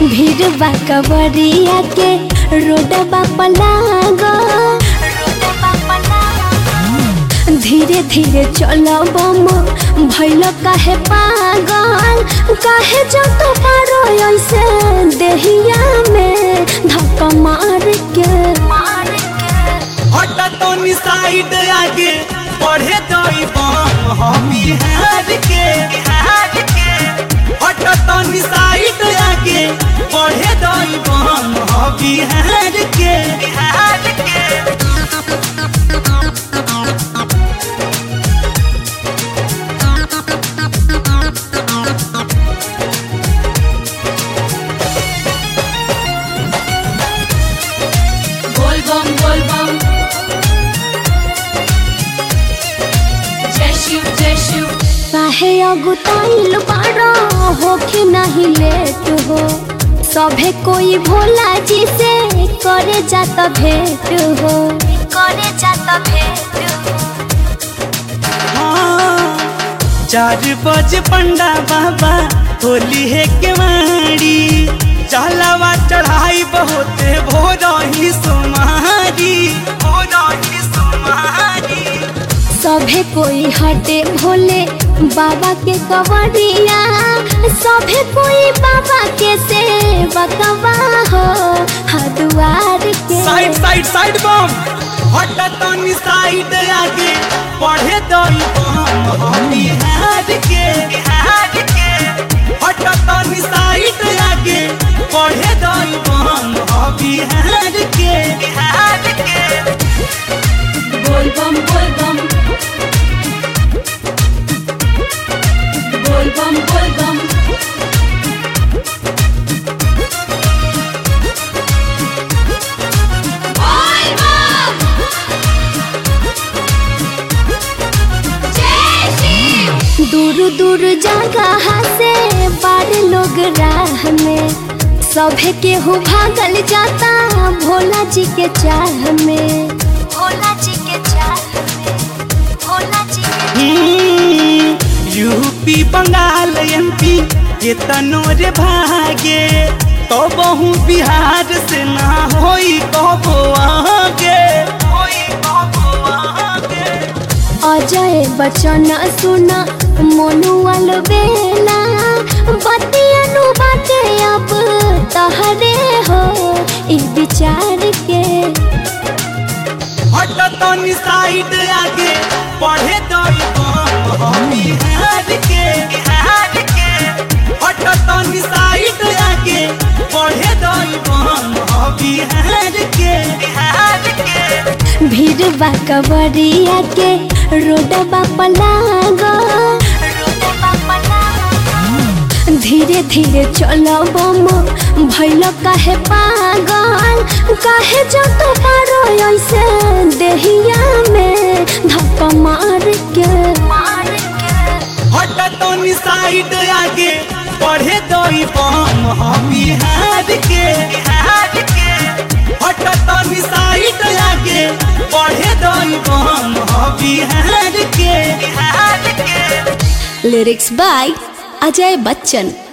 भीड़ बा कवरिया के रोडबा पलागो धीरे धीरे चलो बम भैल काहे पागल काहे जत पारो ऐसे देहिया में धक्का मार के मार के हट तो साइड आगे बढ़े दई बम हम बिहार के बिहार के हट तो साइड आगे बढ़े दई बम हम बिहार के बिहार के बोल बम बोल बम जय शिव जय शिव काहे अगुताइल बारो होके नहीं लेट हो सभे कोई भोला जी से करे जात भेंट हो करे जात भेंट हाँ, चार बजे पंडा बाबा होली है केवाड़ी चलावा चढ़ाई बहुत भोरही सुमारी भोरही सुमारी सभे कोई हटे भोले बाबा के कवरिया सभे कोई बाबा के सेवा कवा हो हदुआर के साइड साइड साइड बम हट तनी साइड आगे पढ़े दई बम हम बिहार के बिहार के हट तनी साइड आगे पढ़े दई बम हम बिहार के बिहार के बोल बम बोल बम बोल बम बोल बम बोल बम जय शिव दूर दूर जगह से बार लोग राह में सभे के हो भागल जाता भोला जी के चाह में भोला जी के चाह में भोला जी के हम्म, यूपी बंगाल एमपी के तनोर भागे तो बहु बिहार से ना होई कबो आगे होई कबो आगे अजय बचन सुन मनुअल बेला बतियनु बाटे अब तहरे हो ई विचार के हट तनी साइड आगे पढ़े दई बम हम बिहार के बिहार के हट तनी साइड आगे पढ़े दई बम हम बिहार के बिहार के भीड़ बा कवरिया के रोडबा पलागो धीरे धीरे चलो बम भैल काहे पागल काहे जत पारो ऐसे देहिया में धक्का मार के मार के हट तनी साइड आगे पढ़े दई बम हम बिहार के बिहार के हट तनी साइड आगे पढ़े दई बम हम बिहार के बिहार के लिरिक्स बाय अजय बच्चन